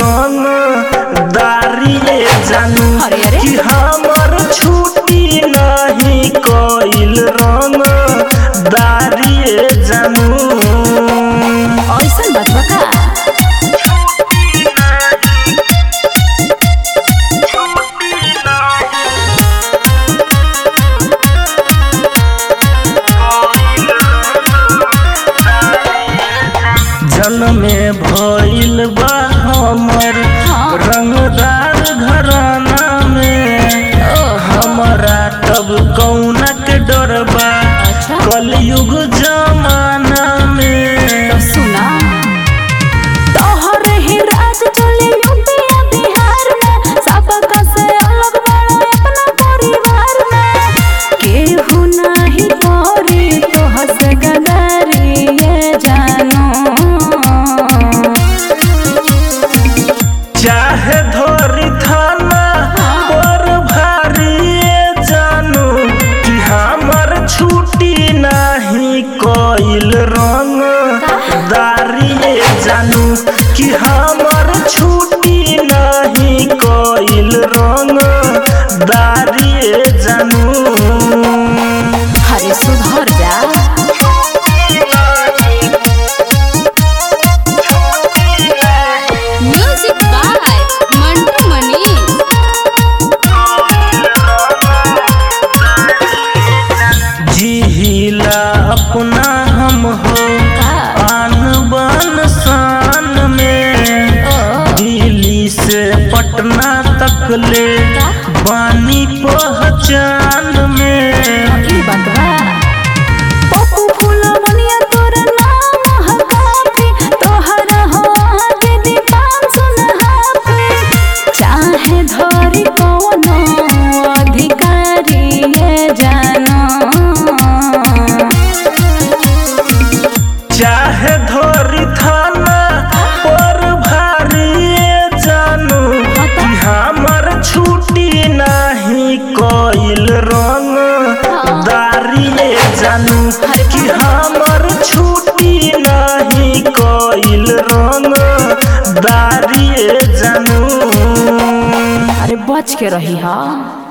रंग दारिये जानू अरे, अरे। कि हमर छुट्टी नहीं कइल रंग दारिये जानू ऐसन बात बा का जनमे भइल बा हमर हाँ। रंगदार घराना में हमरा तब कौना के डर बा अच्छा। कलयुग जमाना में सुना तोहर ही राज चले यूपी आ बिहार में सबका से अलग बड़ा अपना परिवार में केहू नाही करी तोहर से गदारी ये जानो चाहे धोरी थाना पर भारी जानू कि हमर छुट्टी नहीं कइल रंग दारिये जानू कि हमर छुट्टी नहीं कइल रंग दारिये जानू हरे सुधर जा म्यूजिक बाय मंटू मनीष जिहिला अपना हम हो आन बान शान में दिल्ली से पटना तक ले बानी पहचान में ई बात बा पप्पू फूला मनिया तोर नाम ह काफी तोहरा हो आगे दीपान सुनहाफी चाहे धरी कोनो अधिकारी ये जानो चाहे धोरी थाना पर भारी जानू कि हमर छुट्टी नहीं कइल रंग दारिये जानू कि हमर छुट्टी नहीं कइल रंग दारिये जानू अरे बच के रही हा